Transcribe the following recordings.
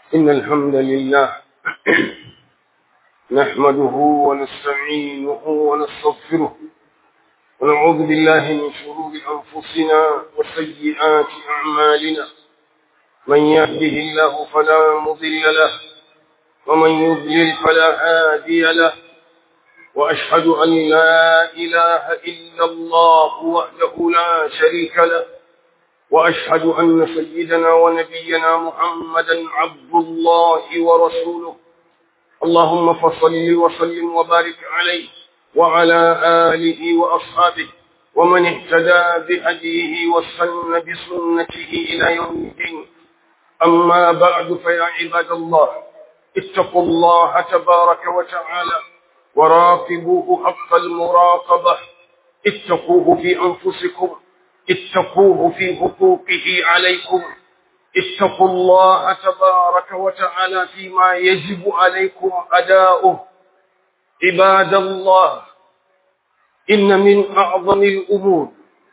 إن الحمد لله نحمده ونستعينه ونستغفره ونعوذ بالله من شرور أنفسنا وسيئات أعمالنا من يهده الله فلا مضل له ومن يضلل فلا هادي له وأشهد أن لا إله إلا الله وحده لا شريك له وأشهد أن سيدنا ونبينا محمدا عبد الله ورسوله اللهم فصل وسلم وبارك عليه وعلى آله وأصحابه ومن اهتدى بهديه واستنى بسنته إلى يوم الدين أما بعد فيا عباد الله اتقوا الله تبارك وتعالى وراقبوه حق المراقبة اتقوه في أنفسكم اتقوه في حقوقه عليكم اتقوا الله تبارك وتعالى فيما يجب عليكم أداؤه عباد الله إن من أعظم الأمور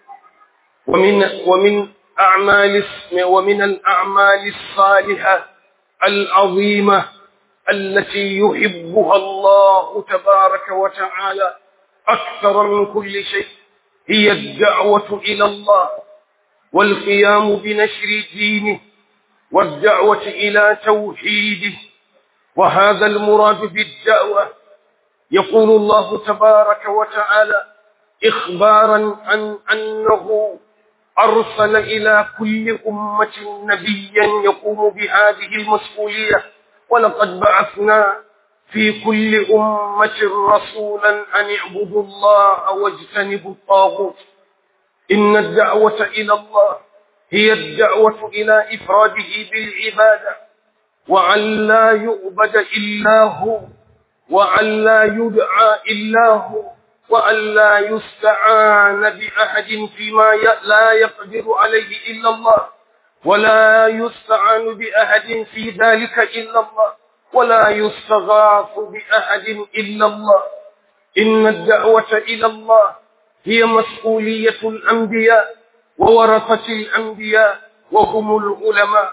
ومن ومن أعمال ومن الأعمال الصالحة العظيمة التي يحبها الله تبارك وتعالى أكثر من كل شيء هي الدعوة إلى الله والقيام بنشر دينه والدعوة إلى توحيده وهذا المراد بالدعوة يقول الله تبارك وتعالى إخبارا عن أنه أرسل إلى كل أمة نبيا يقوم بهذه المسؤولية ولقد بعثنا في كل أمة رسولا أن اعبدوا الله واجتنبوا الطاغوت إن الدعوة إلى الله هي الدعوة إلى إفراده بالعبادة وأن لا يعبد إلا هو وأن لا يدعى إلا هو وأن لا يستعان بأحد فيما لا يقدر عليه إلا الله ولا يستعان بأحد في ذلك إلا الله ولا يستغاث بأحد إلا الله إن الدعوة إلى الله هي مسؤولية الأنبياء وورثة الأنبياء وهم العلماء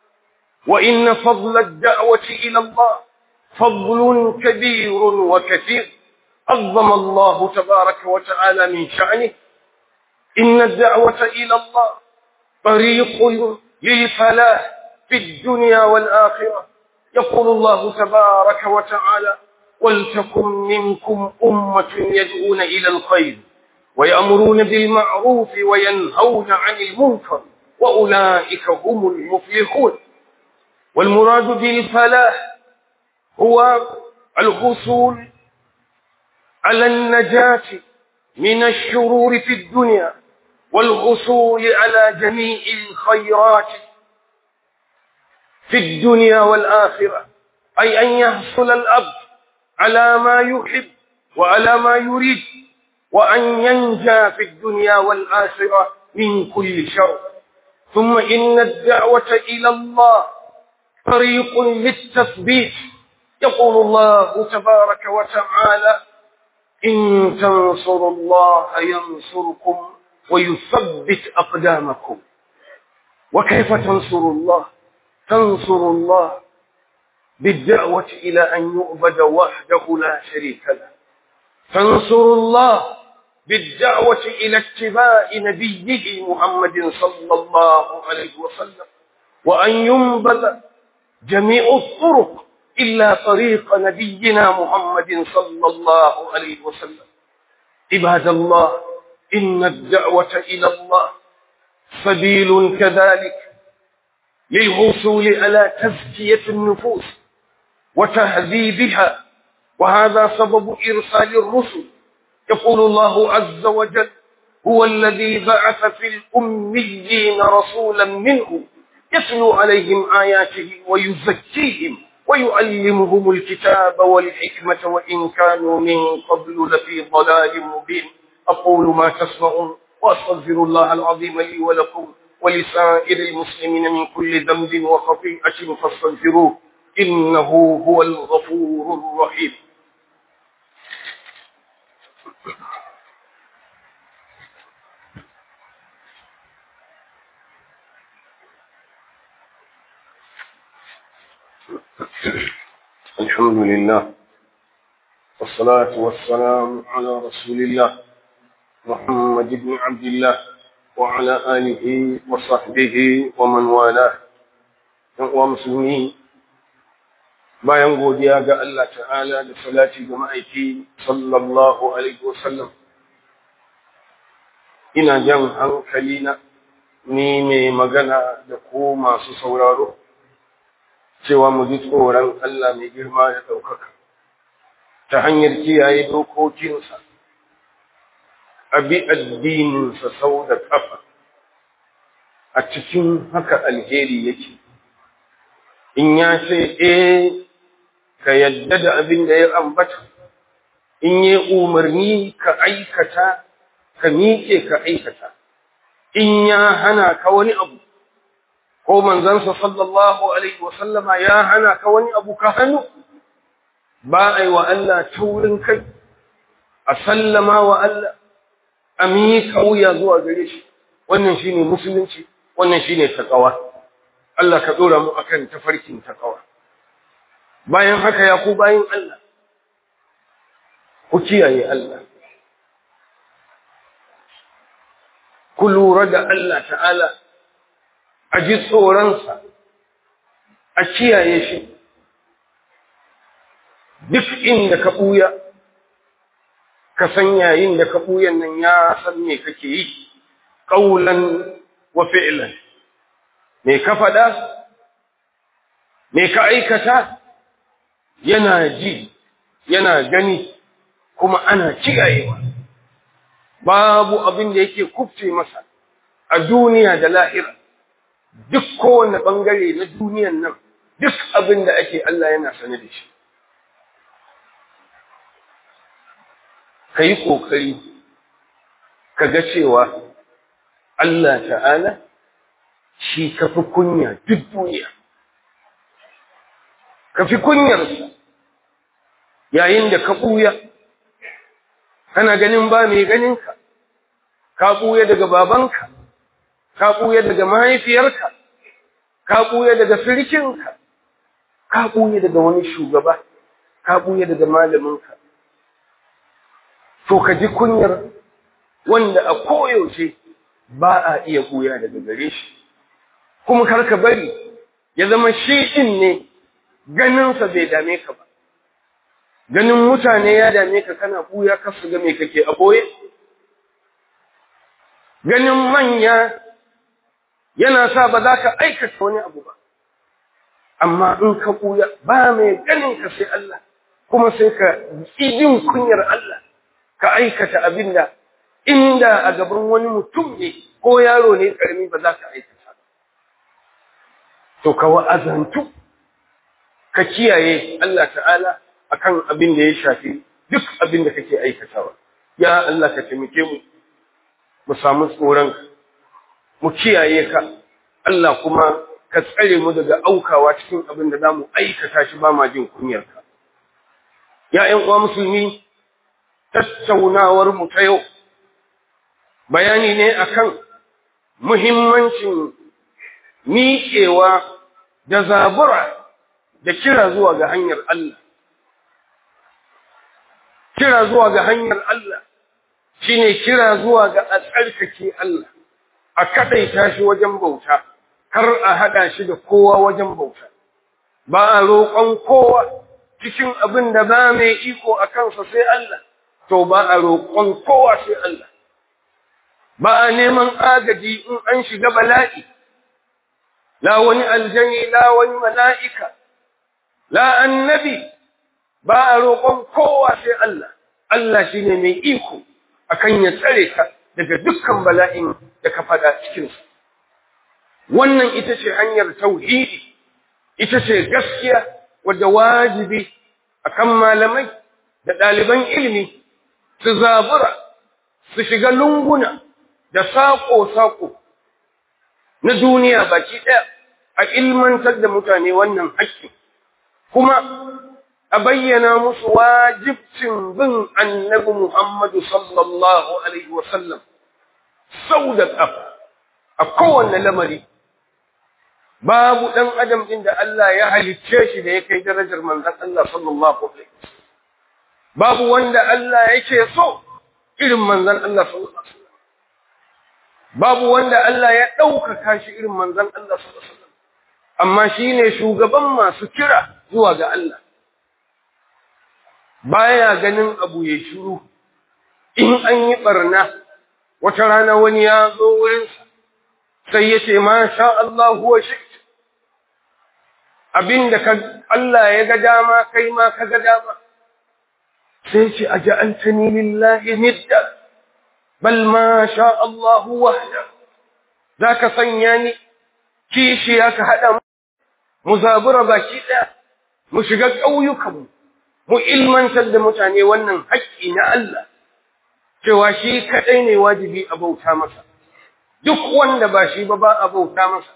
وإن فضل الدعوة إلى الله فضل كبير وكثير عظم الله تبارك وتعالى من شأنه إن الدعوة إلى الله طريق للفلاح في الدنيا والآخرة يقول الله تبارك وتعالى ولتكن منكم أمة يدعون إلى الخير ويأمرون بالمعروف وينهون عن المنكر وأولئك هم المفلحون والمراد بالفلاح هو الحصول على النجاة من الشرور في الدنيا والحصول على جميع الخيرات في الدنيا والآخرة أي أن يحصل الأب على ما يحب وعلى ما يريد وأن ينجى في الدنيا والآخرة من كل شر ثم إن الدعوة إلى الله طريق للتثبيت يقول الله تبارك وتعالى إن تنصروا الله ينصركم ويثبت أقدامكم وكيف تنصروا الله تنصر الله بالدعوة إلى أن يؤبد وحده لا شريك له تنصر الله بالدعوة إلى اتباع نبيه محمد صلى الله عليه وسلم وأن ينبذ جميع الطرق إلا طريق نبينا محمد صلى الله عليه وسلم عباد الله إن الدعوة إلى الله سبيل كذلك للوصول على تزكية النفوس وتهذيبها وهذا سبب إرسال الرسل يقول الله عز وجل هو الذي بعث في الأميين رسولا منهم يتلو عليهم آياته ويزكيهم ويعلمهم الكتاب والحكمة وإن كانوا من قبل لفي ضلال مبين أقول ما تسمعون وأستغفر الله العظيم لي ولكم ولسائر المسلمين من كل ذنب وخطيئة فاستغفروه إنه هو الغفور الرحيم الحمد لله والصلاة والسلام على رسول الله محمد بن عبد الله وعلى آله وصحبه ومن والاه ومسلمين bayan godiya ga Allah ta'ala da salati ga ma'aiki sallallahu alaihi wasallam ina jan hankali na ni mai magana da ko masu sauraro cewa mu ji tsoron Allah mai girma da ɗaukaka ta hanyar kiyaye dokokinsa a bi addininsa sau da ƙafa a cikin haka alheri yake in ya ce eh ka yadda da abin da ya ambata in yi umarni ka aikata ka miƙe ka aikata in ya hana ka wani abu ko manzansa sallallahu alaihi wasallama ya hana ka wani abu ka hannu ba a yi wa Allah taurin kai a sallama wa Allah a miƙa wuya zuwa gare shi wannan shine musulunci wannan shine takawa Allah ka ɗora mu akan tafarkin takawa bayan haka ya ku bayan Allah ku kiyaye Allah ku lura da Allah ta'ala a ji tsoronsa a kiyaye shi duk inda ka ɓuya ka san yayin da ka ɓuyan nan ya san me kake yi ƙaulan wa fi'lan me ka faɗa me ka aikata yana ji yana gani kuma ana kiyayewa babu abin da yake kufce masa a duniya da lahira duk kowane ɓangare na duniyan nan duk abin da ake Allah yana sane da shi ka yi ƙoƙari ka ga cewa Allah ta'ala shi ka fi kunya duk duniya ka fi kunyarsa yayin da ka ɓuya kana ganin ba mai ganinka ka ɓuya daga babanka ka ɓuya daga mahaifiyarka ka ɓuya daga sirikinka ka ɓuya daga wani shugaba ka ɓuya daga malaminka to ka ji kunyar wanda a koyaushe ba a iya ɓuya daga gare shi kuma kar ka bari ya zama shi ɗin ne ganinsa bai dame ka ba ganin mutane ya dame ka kana ɓuya ka su ga me kake a ɓoye ganin manya yana sa ba za ka aikata wani abu ba amma in ka ɓuya ba mai ganin ka sai Allah kuma sai ka jin kunyar Allah ka aikata abin da inda a gaban wani mutum ne ko yaro ne ƙarami ba za ka aikata to ka wa'azantu ka kiyaye Allah ta'ala akan abin da ya shafi duk abin da kake aikatawa ya Allah ka taimake mu mu samu tsoron mu kiyaye ka Allah kuma ka tsare mu daga aukawa cikin abin da zamu aikata shi ba ma jin kunyar ka ya ƴan uwa musulmi tattaunawar mu ta yau bayani ne akan muhimmancin miƙewa da zabura da kira zuwa ga hanyar Allah kira zuwa ga hanyar Allah shine kira zuwa ga a tsarkake Allah a kadaita shi wajen bauta kar a hada shi da kowa wajen bauta ba a roƙon kowa cikin abin da ba mai iko a kansa sai Allah to ba a roƙon kowa sai Allah ba a neman agaji in an shiga bala'i la wani aljani la wani mala'ika la annabi ba a roƙon kowa sai Allah, Allah shi ne mai iko akan ya tsare ka daga dukkan bala'in da ka faɗa cikinsu. Wannan ita ce hanyar tauhidi, ita ce gaskiya wadda wajibi akan malamai da ɗaliban ilimi su zabura, su shiga lunguna da saƙo-saƙo na duniya baki ɗaya a ilmantar da mutane wannan haƙƙi. Kuma a bayyana musu wajibcin bin annabi Muhammadu sallallahu Alaihi wasallam sau da ƙafa a kowane lamari babu ɗan adam ɗin da Allah ya halicce shi da ya kai darajar manzon Allah sallallahu alaihi wasallam babu wanda Allah yake so irin manzon Allah sallallahu alaihi wasallam babu wanda Allah ya ɗaukaka shi irin manzon Allah sallallahu alaihi wasallam amma shine shugaban masu kira zuwa ga Allah baya ganin abu ya shiru in an yi barna wata rana wani ya zo wurinsa sai ya ce ma sha Allah huwa shi abinda ka Allah ya ga dama kai ma ka ga dama sai ce aja'altani lillahi nidda bal ma sha Allah wahda zaka sanya ni kishi ka hada mu zabura baki daya mu shiga ƙauyukan mu ilmantar da mutane wannan haƙƙi na Allah cewa shi kadai ne wajibi a bauta masa duk wanda ba shi ba ba a bauta masa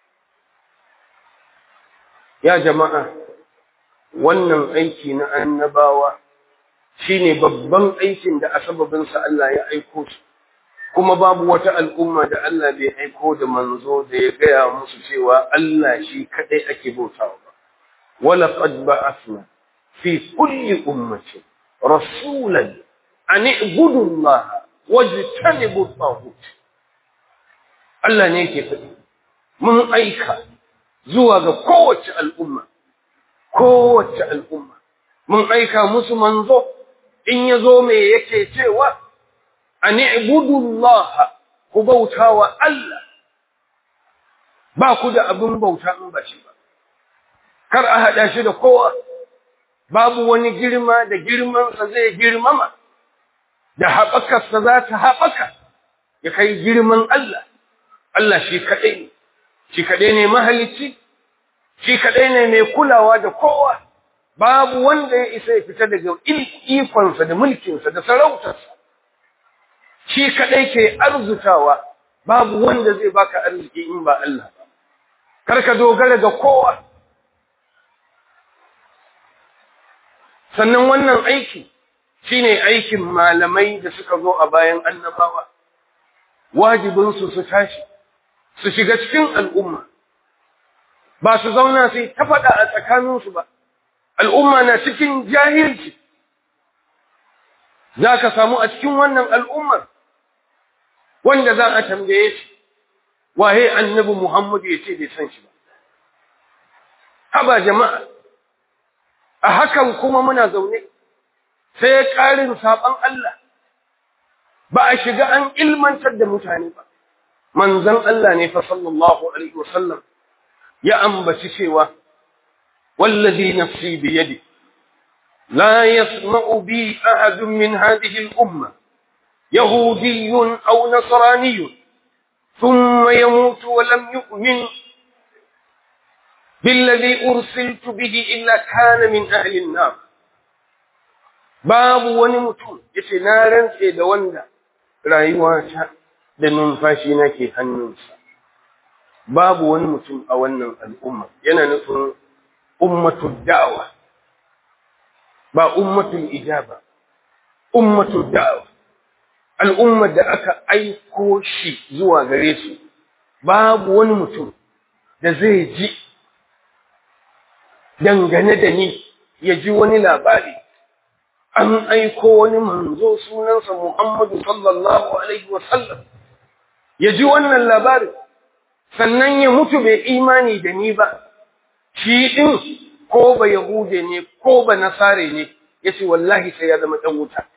ya jama'a wannan aiki na annabawa shine babban aikin da a sababinsa Allah ya aiko su kuma babu wata al'umma da Allah bai aiko da manzo da ya gaya musu cewa Allah shi kadai ake bautawa ba wala qad ba'athna fi kulli ummatin rasulan an i'budu Allah wajtanibu at Allah ne yake faɗi mun aika zuwa ga kowace al'umma kowace al'umma mun aika musu manzo in yazo me yake cewa an i'budu Allah ku bautawa Allah ba ku da abin bauta in ba shi ba kar a hada shi da kowa babu wani girma da girmansa zai girmama da haɓakarsa za ta haɓaka ya kai girman Allah Allah shi kaɗai ne shi kaɗai ne mahalicci shi kaɗai ne mai kulawa da kowa babu wanda ya isa ya fita daga ikonsa da mulkinsa da sarautarsa shi kaɗai ke arzutawa babu wanda zai baka arziki in ba Allah ba kar ka dogara ga kowa sannan wannan aiki shine aikin malamai da suka zo a bayan annabawa wajibinsu su tashi su shiga cikin al'umma ba su zauna sai ta faɗa a tsakaninsu ba al'umma na cikin jahilci za ka samu a cikin wannan al'ummar wanda za a tambaye shi waye annabi Muhammad ya ce bai san shi ba haba jama'a a hakan kuma muna zaune sai ƙarin saɓon Allah ba a shiga an ilmantar da mutane ba manzon Allah ne fa sallallahu alaihi wasallam ya ambaci cewa wallazi nafsi bi yadi la yasma'u bi ahadun min hadhihi al-umma yahudiyyun aw nasraniyyun thumma yamutu wa lam yu'min بالذي أرسلت به إلا كان من أهل النار babu wani mutum yace na rantse da wanda rayuwata da numfashi nake hannunsa babu wani mutum a wannan al'umma yana nufin ummatul da'wa ba ummatul ijaba ummatul da'wa al'ummar da aka aiko shi zuwa gare su babu wani mutum da zai ji dangane da ni ya ji wani labari an aiko wani manzo sunansa Muhammadu sallallahu alaihi wasallam ya ji wannan labarin sannan ya mutu bai imani da ni ba shi din ko ba yahude ne ko ba nasare ne yace wallahi sai ya zama dan wuta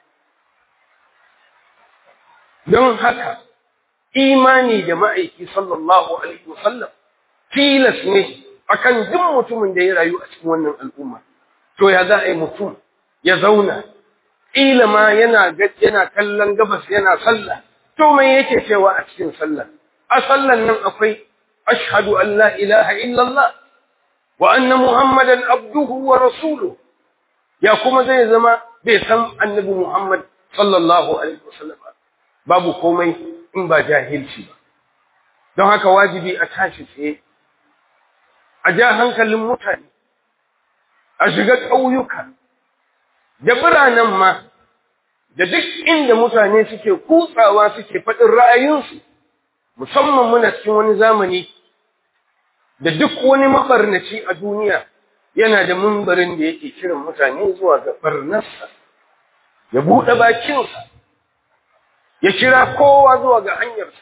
don haka imani da ma'aiki sallallahu alaihi wasallam tilas ne akan duk mutumin da ya rayu a cikin wannan al'umma to ya za a yi mutum ya zauna ƙila ma yana yana kallon gabas yana sallah to me yake cewa a cikin sallah a sallan nan akwai ashhadu an la ilaha illallah wa anna muhammadan abduhu wa rasuluhu ya kuma zai zama bai san annabi muhammad sallallahu alaihi wasallam babu komai in ba jahilci ba don haka wajibi a tashi tsaye a ja hankalin mutane a shiga ƙauyuka da biranen ma da duk inda mutane suke kutsawa suke faɗin ra'ayinsu musamman muna cikin wani zamani da duk wani mabarnaci a duniya yana da mumbarin da yake kiran mutane zuwa ga barnarsa ya buɗe bakinsa ya kira kowa zuwa ga hanyarsa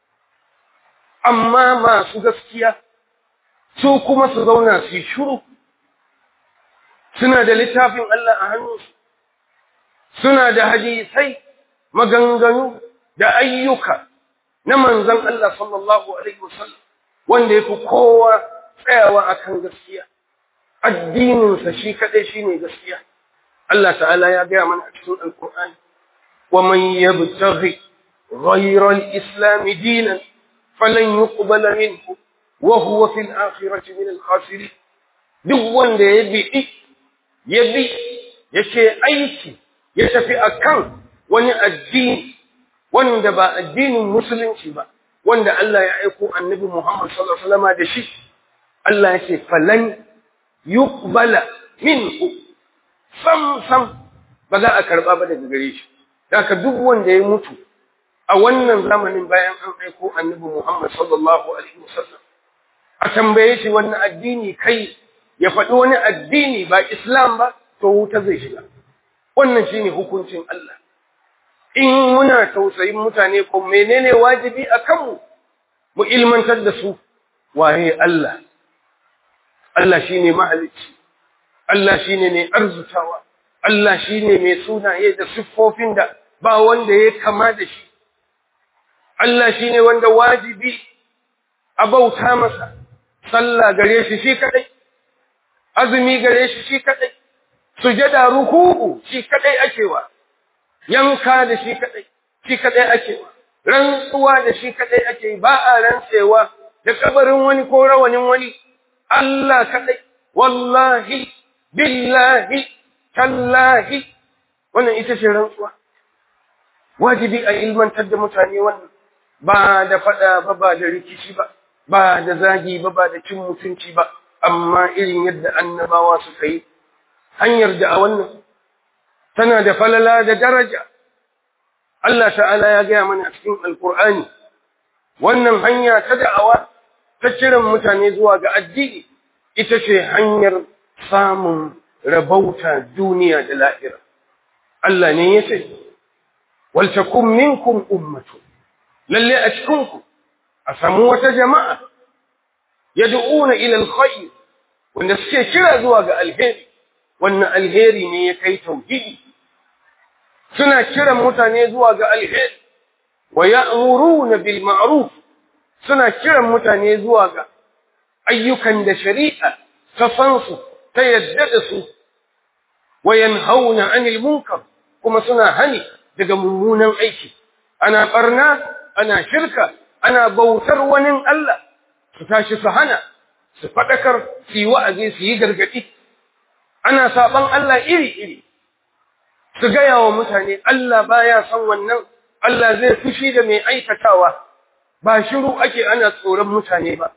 amma masu gaskiya su kuma su zauna su yi shuru suna da littafin Allah a hannunsu suna da hadisai maganganu da ayyuka na manzan Allah sallallahu alaihi wasallam wanda ya fi kowa tsayawa akan gaskiya addininsa shi kaɗai shi ne gaskiya Allah ta'ala ya gaya mana a cikin alkur'ani wa man yabtaghi ghayra al-islam dinan falan yuqbala minhu wa huwa fil akhirati min al-khasirin duk wanda ya bi ya bi yake aiki ya tafi akan wani addini wanda ba addinin musulunci ba wanda Allah ya aiko annabi Muhammad sallallahu alaihi wasallam da shi Allah ya ce falan yuqbala minhu sam sam ba za a karba ba daga gare shi haka duk wanda ya mutu a wannan zamanin bayan an aiko annabi Muhammad sallallahu alaihi wasallam a tambaye shi wannan addini kai ya faɗi wani addini ba Islam ba to wuta zai shiga wannan shine hukuncin Allah in muna tausayin mutane ko menene wajibi a kanmu mu ilmantar da su waye Allah Allah shine mahalicci Allah shine mai arzutawa Allah shine mai sunaye da siffofin da ba wanda ya kama da shi Allah shine wanda wajibi a bauta masa sallah gare shi shi kadai azumi gare shi shi kadai sujada ruku'u shi kadai akewa yanka da shi kadai shi kadai akewa rantsuwa da shi kadai ake ba a rantsewa da kabarin wani ko rawanin wani Allah kadai wallahi billahi tallahi wannan ita ce rantsuwa wajibi a ilmantar da mutane wannan ba da fada ba ba da rikici ba ba da zagi ba ba da cin mutunci ba amma irin yadda annabawa suka yi hanyar da a wannan tana da falala da daraja Allah ta'ala ya gaya mana a cikin alkur'ani wannan hanya ta da'awa ta kiran mutane zuwa ga addini ita ce hanyar samun rabauta duniya da lahira Allah ne ya ce wal takum minkum ummatu lalle a cikinku a samu wata jama'a yad'una ila alkhair wanda suke kira zuwa ga alheri wannan alheri ne ya kai tauhidi suna kiran mutane zuwa ga alheri wa ya'muruna bil ma'ruf suna kiran mutane zuwa ga ayyukan da shari'a ta san su ta yadda da su wa yanhauna 'anil munkar kuma suna hani daga mummunan aiki ana barna ana shirka ana bautar wani Allah su tashi su hana su fadakar su yi wa'azi su yi gargadi ana saban Allah iri-iri su gaya wa mutane Allah baya son wannan Allah zai fushi da mai aikatawa ba shiru ake ana tsoron mutane ba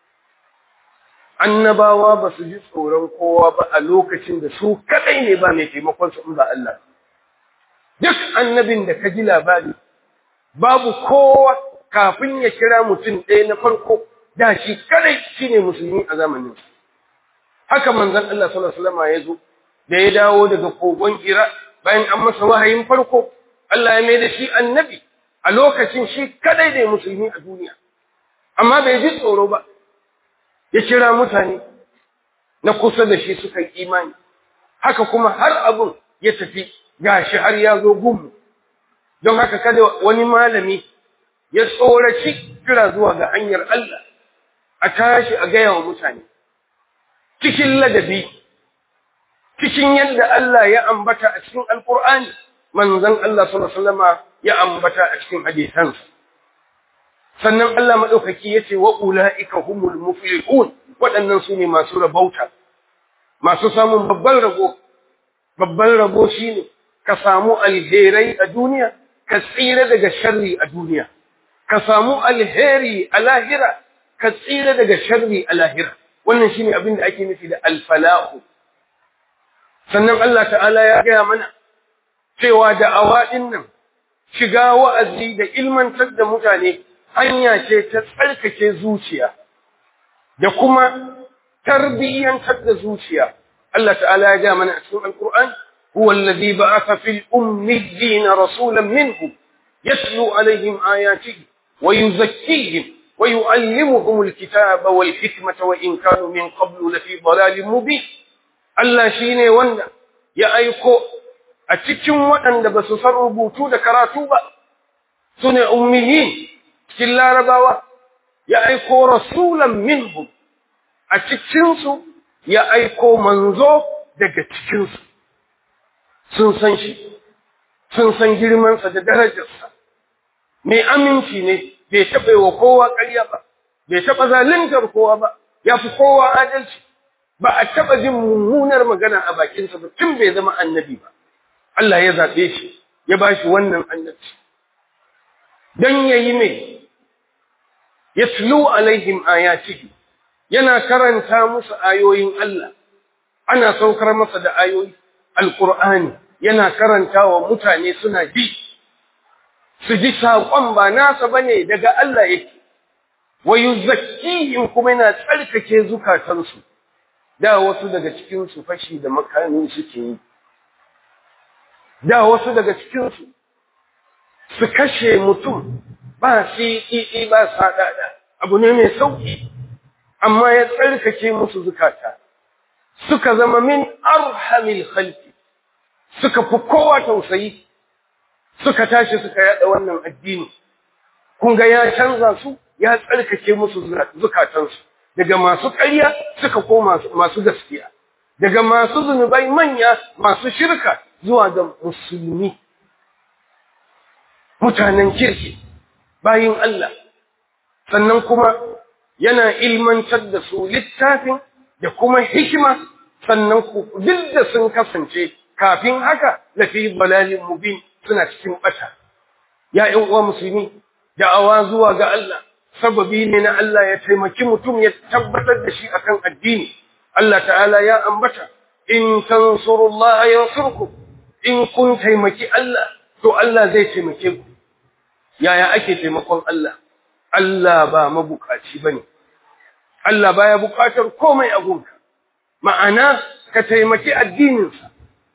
annabawa ba su ji tsoron kowa ba a lokacin da su kadai ne ba mai taimakon su in ba Allah duk annabin da ka ji labari babu kowa kafin ya kira mutum ɗaya na farko da shi kadai shine musulmi a zamanin haka manzon Allah sallallahu alaihi wasallam ya zo da ya dawo daga kogon Hira bayan an masa wahayin farko Allah ya mai da shi annabi a lokacin shi kadai ne musulmi a duniya amma bai ji tsoro ba ya kira mutane na kusa da shi suka yi imani haka kuma har abun ya tafi gashi har ya zo gumu don haka kada wani malami ya tsoraci kira zuwa ga hanyar Allah a tashi a gaya wa mutane cikin ladabi cikin yadda Allah ya ambata a cikin alkur'ani manzon Allah sallallahu alaihi wasallam ya ambata a cikin hadisansa sannan Allah madaukaki yace wa ulaika humul muflihun waɗannan su ne masu rabauta masu samun babban rabo babban rabo shine ka samu alherai a duniya ka tsira daga sharri a duniya ka samu alheri a lahira ka tsira daga sharri a lahira wannan shine abin da ake nufi da alfalahu sannan Allah ta'ala ya gaya mana cewa da'awa din nan shiga wa'azi da ilmantar da mutane hanya ce ta tsarkake zuciya da kuma tarbiyyantar da zuciya Allah ta'ala ya ga mana a cikin alkur'ani huwa alladhi ba'atha fil ummiyina rasulan minhum yatlu alaihim ayatihi wa yuzakkihim wa yu'allimuhum alkitaba wal hikmata wa in kanu min qablu lafi dhalalin mubin Allah shine wanda ya aiko a cikin waɗanda ba su san rubutu da karatu ba su ne ummiyin cikin larabawa ya aiko rasulan minhum a cikinsu ya aiko manzo daga cikinsu sun san shi sun san girmansa da darajarsa mai aminci ne bai taɓa wa kowa ƙarya ba bai taɓa zaluntar kowa ba ya fi kowa adalci ba a taɓa jin mummunar magana a bakinsa ba tun bai zama annabi ba Allah ya zaɓe shi ya ba shi wannan annabci don ya yi mai ya tulu alaihim ayatihi yana karanta musu ayoyin Allah ana saukar masa da ayoyi alqur'ani yana karanta wa mutane suna ji su ji saƙon ba nasa bane daga Allah yake wa yuzakkihim kuma yana tsarkake zukatansu da wasu daga cikin su fashi da makami suke yi da wasu daga cikin su su kashe mutum ba shi ba sadada abu ne mai sauki amma ya tsarkake musu zukata suka zama min arhamil khalqi suka fi kowa tausayi suka tashi suka yada wannan addini kun ga ya canza su ya tsarkake musu zukatansu daga masu ƙarya suka koma masu gaskiya daga masu zunubai manya masu shirka zuwa ga musulmi mutanen kirki bayin Allah sannan kuma yana ilmantar da su littafin da kuma hikima sannan ku duk da sun kasance kafin haka lafi balalin mubin suna cikin bata ya ƴan uwa musulmi da'awa zuwa ga Allah sababi ne na Allah ya taimaki mutum ya tabbatar da shi akan addini Allah ta'ala ya ambata in tansurullaha yansurkum in kun taimaki Allah to Allah zai taimake ku yaya ake taimakon Allah Allah ba mabukaci bane Allah baya bukatar komai a gunka ma'ana ka taimaki addininsa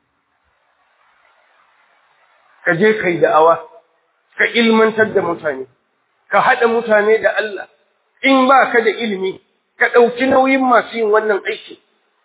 ka je kai da'awa ka ilmantar da mutane ka haɗa mutane da Allah in ba ka da ilimi ka ɗauki nauyin masu yin wannan aiki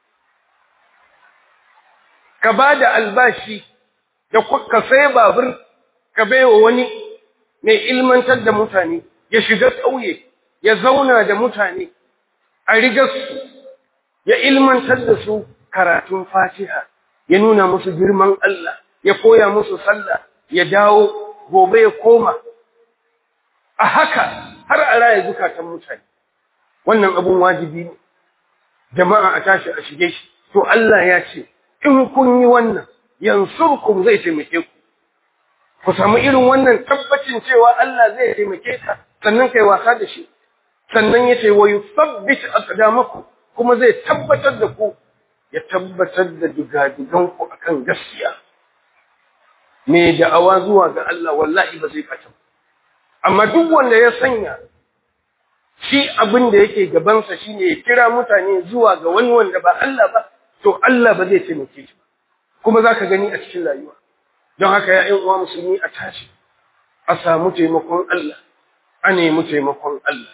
ka ba da albashi da ka sai babur ka baiwa wani mai ilmantar da mutane ya shiga ƙauye ya zauna da mutane a rigarsu ya ilmantar da su karatun fatiha ya nuna musu girman Allah ya koya musu sallah ya dawo gobe ya koma a haka har a raya zukatan mutane wannan abun wajibi ne jama'a a tashi a shige shi to Allah ya ce in kun yi wannan yansurkum zai taimake ku ku samu irin wannan tabbacin cewa Allah zai taimake ka sannan kai wasa da shi sannan ya ce wa yuthabbit aqdamakum kuma zai tabbatar da ku ya tabbatar da digadigan ku akan gaskiya me da'awa zuwa ga Allah wallahi ba zai fata amma duk wanda ya sanya shi abin da yake gabansa shine ya kira mutane zuwa ga wani wanda ba Allah ba to Allah ba zai taimake shi kuma zaka gani a cikin rayuwa don haka ya ƴan uwa musulmi a tashi a samu taimakon Allah a nemi taimakon Allah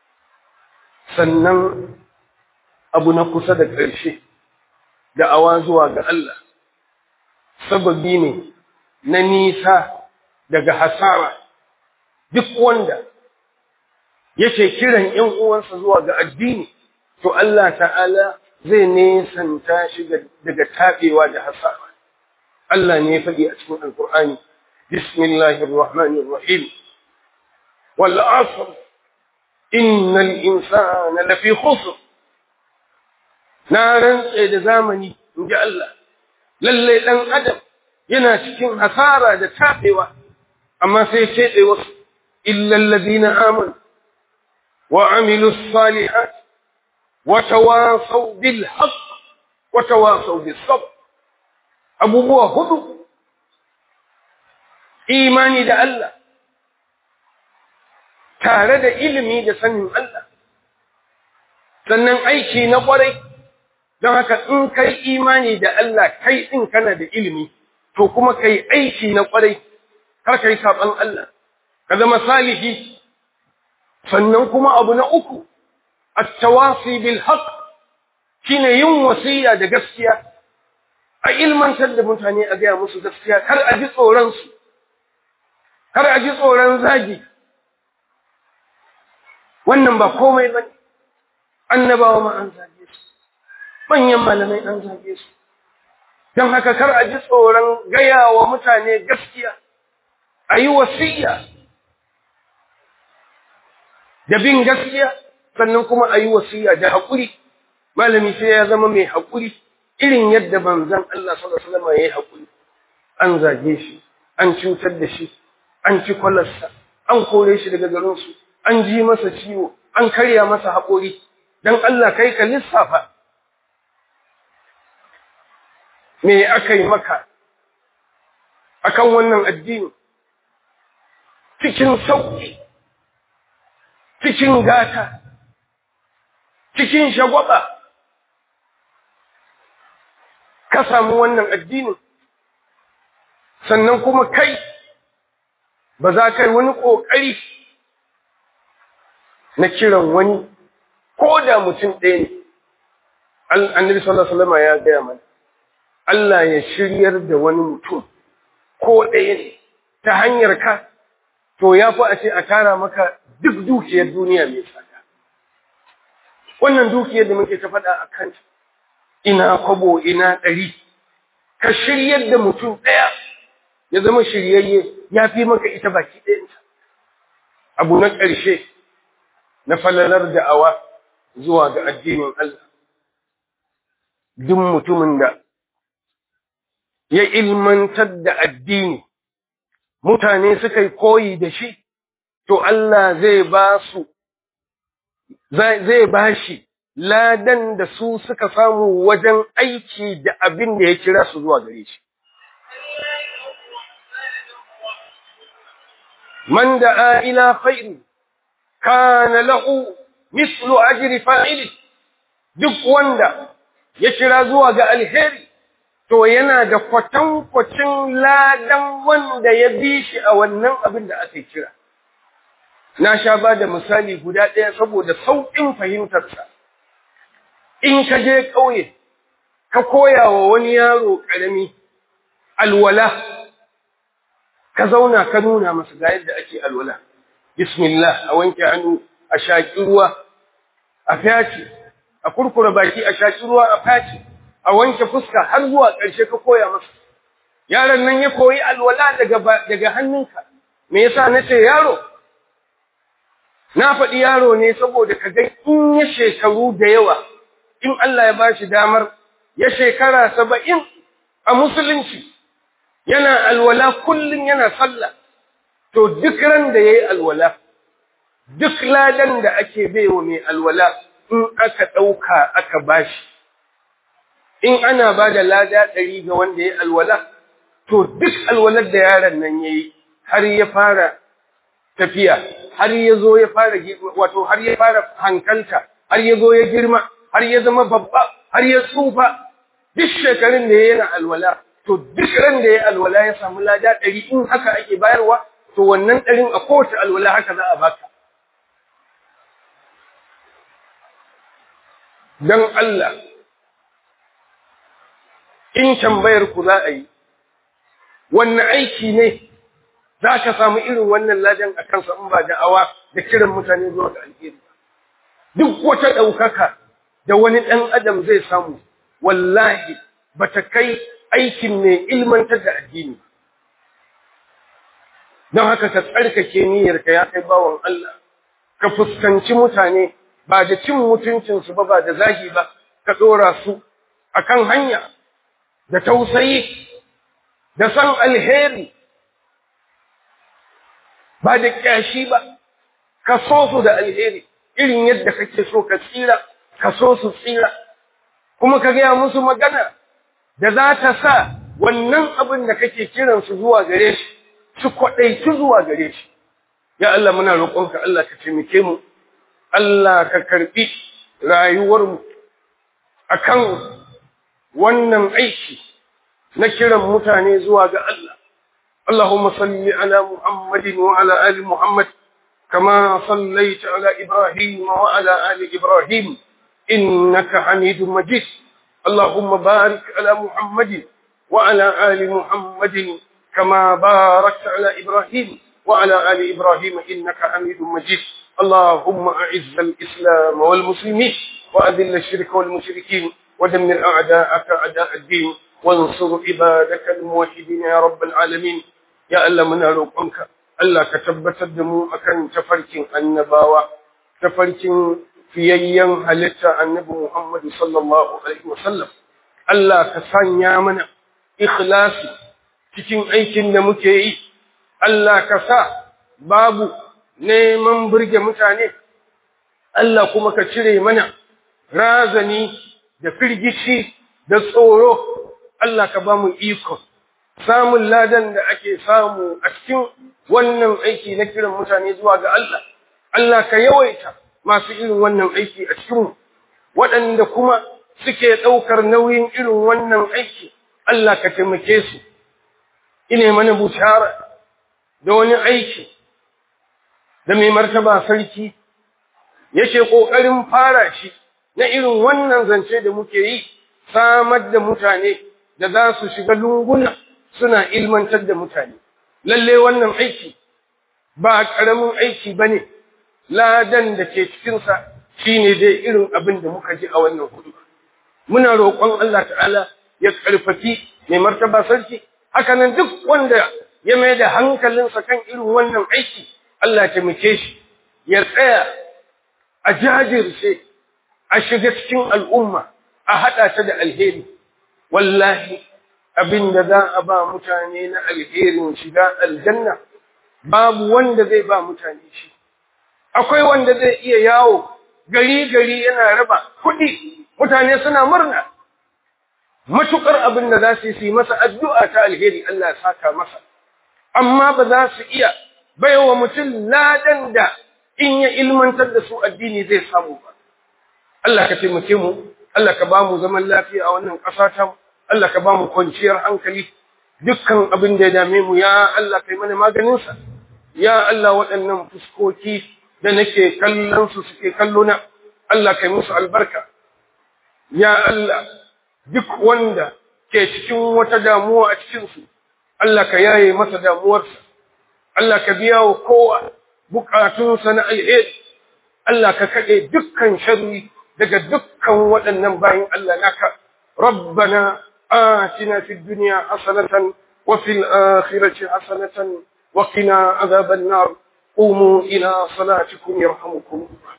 sannan abu na kusa da ƙarshe da'awa zuwa ga Allah sababi ne na nisa daga hasara duk wanda yake kiran ‘yan uwansa zuwa ga addini, to Allah ta'ala zai nesanta shi daga taɓewa da hasara. Allah ne ya faɗi a cikin Alƙur'ani, Bismillahir Rahmanir Rahim. Wal asr innal insana lafi khusr. Na rantse da zamani, in ji Allah, lalle ɗan Adam yana cikin hasara da taɓewa, amma sai ce wasu, illa alladhina amanu وعملوا الصالحات وتواصوا بالحق وتواصوا بالصبر abubuwa hudu imani da Allah tare da ilimi da sanin Allah sannan aiki na kwarai don haka in kai imani da Allah kai din kana da ilimi to kuma kai aiki na kwarai kar kai saban Allah ka zama salihi sannan kuma abu na uku at-tawasi bil haqq shine yin wasiya da gaskiya a ilmantar da mutane a gaya musu gaskiya kar a ji tsoron su kar a ji tsoron zagi wannan ba komai bane annabawa ma an zage su manyan malamai an zage su don haka kar a ji tsoron gaya wa mutane gaskiya a yi wasiya da bin gaskiya sannan kuma a yi wasiya da haƙuri malami sai ya zama mai haƙuri irin yadda manzon Allah sallallahu alaihi wasallam ya yi haƙuri an zage shi an cutar da shi an ci kwalarsa an kore shi daga garinsu an ji masa ciwo an karya masa haƙori don Allah kai ka lissafa me aka yi maka akan wannan addini cikin sauƙi cikin gata cikin shagwaba ka samu wannan addini sannan kuma kai ba za ka yi wani ƙoƙari na kiran wani ko da mutum ɗaya ne annabi sallallahu alaihi wasallam ya gaya mana Allah ya shiryar da wani mutum ko ɗaya ne ta hanyar ka to ya fi a ce a tara maka duk dukiyar duniya mai tsada wannan dukiyar da muke ta faɗa a kanta ina kwabo ina ɗari ka shiryar da mutum ɗaya ya zama shiryayye ya fi maka ita baki ɗayanta abu na ƙarshe na falalar da'awa zuwa ga addinin Allah duk mutumin da ya ilmantar da addini mutane suka yi koyi da shi to Allah zai ba su zai ba shi ladan da su suka samu wajen aiki da abin da ya kira su zuwa gare shi man da'a ila khairi kana lahu mislu ajri fa'ili duk wanda ya kira zuwa ga alheri to yana da kwatankwacin ladan wanda ya bi shi a wannan abin da aka kira na sha ba da misali guda ɗaya saboda sauƙin fahimtarsa in ka je ƙauye ka koya wa wani yaro ƙarami alwala ka zauna ka nuna masa ga yadda ake alwala bismillah a wanke hannu a shaƙi ruwa a fyace a kurkura baki a shaƙi ruwa a fyace a wanke fuska har zuwa ƙarshe ka koya masa yaron nan ya koyi alwala daga daga hannunka me yasa nace yaro na faɗi yaro ne saboda ka ga in ya shekaru da yawa in Allah ya bashi damar ya shekara saba'in a musulunci yana alwala kullum yana sallah to duk ran da yayi alwala duk ladan da ake baiwa mai alwala in aka ɗauka aka bashi in ana ba da lada ɗari ga wanda ya alwala to duk alwalar da yaron nan ya yi har ya fara tafiya har ya zo ya fara wato har ya fara hankalta har ya zo ya girma har ya zama babba har ya tsufa duk shekarun da ya yana alwala to duk ran da ya alwala ya samu lada ɗari in haka ake bayarwa to wannan ɗarin a kowace alwala haka za a baka don Allah in tambayar ku za a yi wanne aiki ne za ka samu irin wannan ladan a kansa in ba da'awa da kiran mutane zuwa ga alheri duk wata ɗaukaka da wani ɗan adam zai samu wallahi ba ta kai aikin mai ilmantar da addini don haka ka tsarkake niyyarka ya kai bawan Allah ka fuskanci mutane ba da cin mutuncinsu ba ba da zagi ba ka ɗora su akan hanya da tausayi da san alheri ba da ƙyashi ba ka so su da alheri irin yadda kake so ka tsira ka so su tsira kuma ka gaya musu magana da za ta sa wannan abin da kake kiransu zuwa gare shi su kwaɗaici zuwa gare shi ya Allah muna roƙonka Allah ka taimake mu Allah ka karɓi rayuwarmu akan wannan aiki na kiran mutane zuwa ga Allah اللهم صل على محمد وعلى آل محمد كما صليت على إبراهيم وعلى آل إبراهيم إنك حميد مجيد اللهم بارك على محمد وعلى آل محمد كما باركت على إبراهيم وعلى آل إبراهيم إنك حميد مجيد اللهم أعز الإسلام والمسلمين وأذل الشرك والمشركين ودمر أعداءك أعداء الدين وانصر عبادك الموحدين يا رب العالمين ya Allah muna roƙonka Allah ka tabbatar da mu akan tafarkin annabawa tafarkin fiyayyen halitta annabi Muhammad sallallahu alaihi wasallam Allah ka sanya mana ikhlasi cikin aikin da muke yi Allah ka sa babu neman burge mutane Allah kuma ka cire mana razani da firgici da tsoro Allah ka ba mu iko samun ladan da ake samu a cikin wannan aiki na kiran mutane zuwa ga Allah, Allah ka yawaita masu irin wannan aiki a cikinmu, waɗanda kuma suke ɗaukar nauyin irin wannan aiki, Allah ka taimake su, ine mana bushara da wani aiki da mai martaba sarki yake ƙoƙarin fara shi na irin wannan zance da muke yi, samar da mutane da za su shiga lunguna. suna ilmantar da mutane lalle wannan aiki ba ƙaramin aiki ba ne ladan da ke cikinsa shi ne dai irin abin da muka ji a wannan hudu muna roƙon Allah ta'ala ya ƙarfafi mai martaba sarki hakanan duk wanda ya mai da hankalinsa kan irin wannan aiki Allah taimake shi ya tsaya a jajirce a shiga cikin al'umma a haɗa ta da alheri wallahi abin da za a ba mutane na alherin shiga aljanna babu wanda zai ba mutane shi akwai wanda zai iya yawo gari gari yana raba kuɗi mutane suna murna matukar abin da za su yi masa addu'a ta alheri Allah ya saka masa amma ba za su iya baiwa mutum ladan da in ya ilmantar da su addini zai samu ba Allah ka taimake mu Allah ka ba mu zaman lafiya a wannan ƙasa ta mu Allah ka ba mu kwanciyar hankali dukkan abin da ya dame mu ya Allah kai mana maganinsa ya Allah waɗannan fuskoki da nake kallon su suke kallo na Allah kai musu albarka ya Allah duk wanda ke cikin wata damuwa a cikin su Allah ka yaye masa damuwarsa Allah ka biya wa kowa bukatunsa na alheri Allah ka kaɗe dukkan sharri daga dukkan waɗannan bayin Allah naka ربنا آتنا في الدنيا حسنة وفي الآخرة حسنة وقنا عذاب النار قوموا إلى صلاتكم يرحمكم